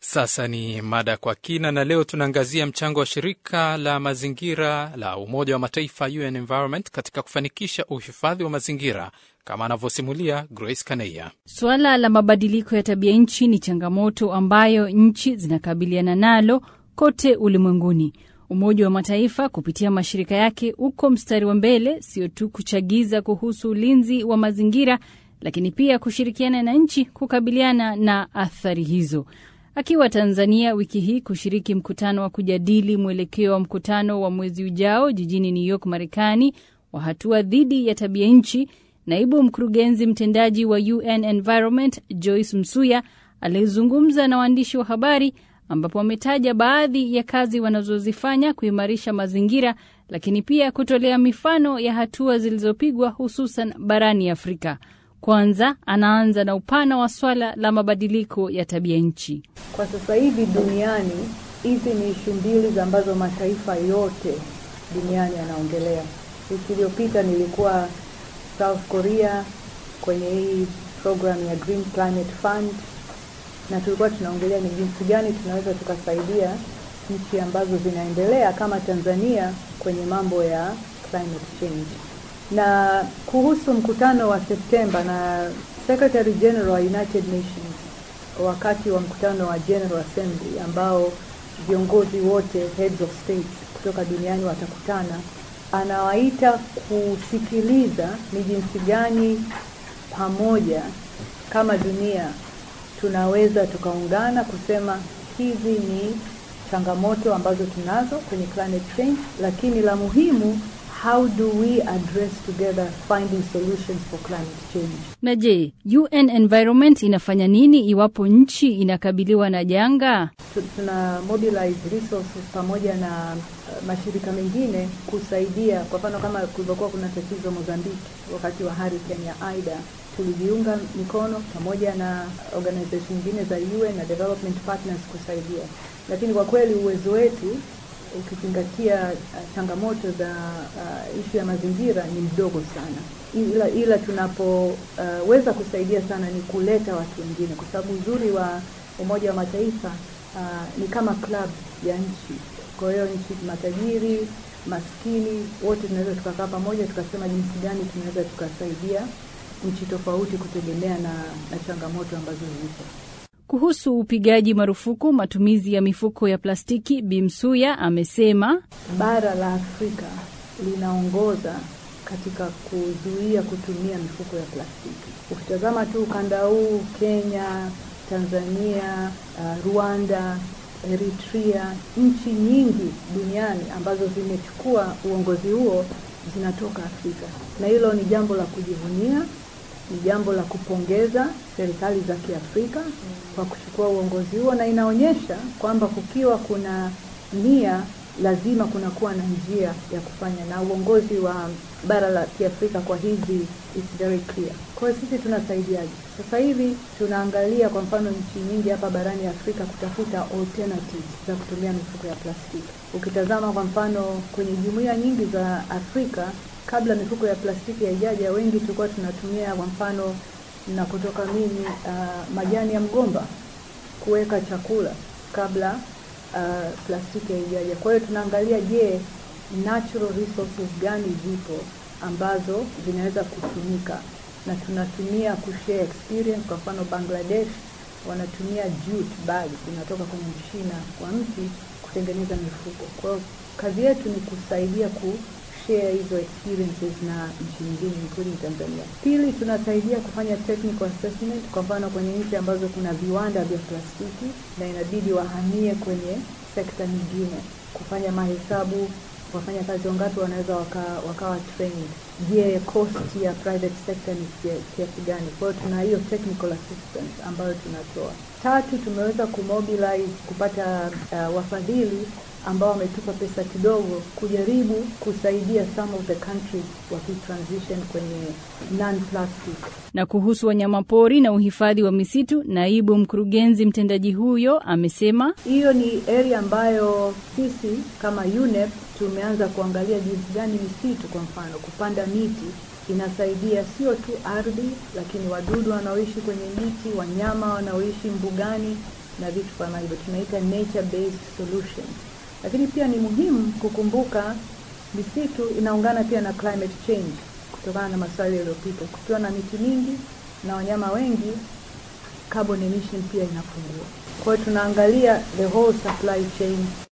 Sasa ni mada kwa kina, na leo tunaangazia mchango wa shirika la mazingira la Umoja wa Mataifa UN Environment katika kufanikisha uhifadhi wa mazingira kama anavyosimulia Grace Kaneya. Suala la mabadiliko ya tabia nchi ni changamoto ambayo nchi zinakabiliana nalo kote ulimwenguni. Umoja wa Mataifa kupitia mashirika yake uko mstari wa mbele, sio tu kuchagiza kuhusu ulinzi wa mazingira, lakini pia kushirikiana na nchi kukabiliana na athari hizo. Akiwa Tanzania wiki hii kushiriki mkutano wa kujadili mwelekeo wa mkutano wa mwezi ujao jijini New York, Marekani, wa hatua dhidi ya tabia nchi, naibu mkurugenzi mtendaji wa UN Environment Joyce Msuya alizungumza na waandishi wa habari ambapo wametaja baadhi ya kazi wanazozifanya kuimarisha mazingira, lakini pia kutolea mifano ya hatua zilizopigwa hususan barani Afrika. Kwanza anaanza na upana wa swala la mabadiliko ya tabia nchi. Kwa sasa hivi duniani, hizi ni ishu mbili ambazo mataifa yote duniani yanaongelea. Wiki iliyopita nilikuwa South Korea kwenye hii program ya Green Climate Fund, na tulikuwa tunaongelea ni jinsi gani tunaweza tukasaidia nchi ambazo zinaendelea kama Tanzania kwenye mambo ya climate change na kuhusu mkutano wa Septemba na Secretary General wa United Nations wakati wa mkutano wa General Assembly ambao viongozi wote heads of states kutoka duniani watakutana, anawaita kusikiliza ni jinsi gani pamoja kama dunia tunaweza tukaungana kusema hizi ni changamoto ambazo tunazo kwenye climate change, lakini la muhimu How do we address together finding solutions for climate change? Na je, UN Environment inafanya nini iwapo nchi inakabiliwa na janga? Tuna mobilize resources pamoja na uh, mashirika mengine kusaidia. Kwa mfano kama kulivyokuwa kuna tatizo Mozambique wakati wa hurricane ya Ida, tulijiunga mikono pamoja na organization nyingine za UN na development partners kusaidia, lakini kwa kweli uwezo wetu ukizingatia uh, changamoto za uh, ishu ya mazingira ni mdogo sana, ila ila tunapoweza uh, kusaidia sana ni kuleta watu wengine, kwa sababu uzuri wa Umoja wa Mataifa uh, ni kama club ya nchi. Kwa hiyo nchi matajiri, maskini, wote tunaweza tukakaa pamoja tukasema jinsi gani tunaweza tukasaidia nchi tofauti kutegemea na, na changamoto ambazo zipo. Kuhusu upigaji marufuku matumizi ya mifuko ya plastiki, Bimsuya amesema bara la Afrika linaongoza katika kuzuia kutumia mifuko ya plastiki. Ukitazama tu ukanda huu, Kenya, Tanzania, uh, Rwanda, Eritrea, nchi nyingi duniani ambazo zimechukua uongozi huo zinatoka Afrika, na hilo ni jambo la kujivunia ni jambo la kupongeza serikali za Kiafrika kwa kuchukua uongozi huo, na inaonyesha kwamba kukiwa kuna nia, lazima kunakuwa na njia ya kufanya, na uongozi wa bara la Kiafrika kwa hizi is very clear. Kwa hiyo sisi tunasaidiaje? Sasa hivi tunaangalia kwa mfano nchi nyingi hapa barani Afrika kutafuta alternatives za kutumia mifuko ya plastiki. Ukitazama kwa mfano kwenye jumuiya nyingi za Afrika kabla mifuko ya plastiki haijaja, wengi tulikuwa tunatumia kwa mfano, na kutoka mimi uh, majani ya mgomba kuweka chakula kabla uh, plastiki haijaja. Kwa hiyo tunaangalia, je, natural resources gani zipo ambazo zinaweza kutumika, na tunatumia kushare experience. Kwa mfano Bangladesh wanatumia jute bag zinatoka kwenye mshina kwa mti kutengeneza mifuko. Kwa hiyo kazi yetu ni kusaidia ku share hizo experiences na nchi nyingine including Tanzania. Pili, tunasaidia kufanya technical assessment, kwa mfano kwenye nchi ambazo kuna viwanda vya plastiki na inabidi wahamie kwenye sekta nyingine, kufanya mahesabu wafanya kazi wangapi wanaweza wakawa waka trained. Je, cost ya private sector ni kiasi gani? Kwa hiyo tuna hiyo technical assistance ambayo tunatoa. Tatu, tumeweza kumobilize kupata uh, wafadhili ambao wametupa pesa kidogo kujaribu kusaidia some of the countries wakitransition kwenye non-plastic. Na kuhusu wanyamapori na uhifadhi wa misitu, naibu mkurugenzi mtendaji huyo amesema hiyo ni area ambayo sisi kama UNEP tumeanza kuangalia jinsi gani misitu, kwa mfano kupanda miti inasaidia sio tu ardhi, lakini wadudu wanaoishi kwenye miti, wanyama wanaoishi mbugani na vitu kama hivyo, tunaita nature based solutions. Lakini pia ni muhimu kukumbuka misitu inaungana pia na climate change kutokana na maswali yaliyopita. Kukiwa na miti mingi na wanyama wengi, carbon emission pia inapungua. Kwa hiyo tunaangalia the whole supply chain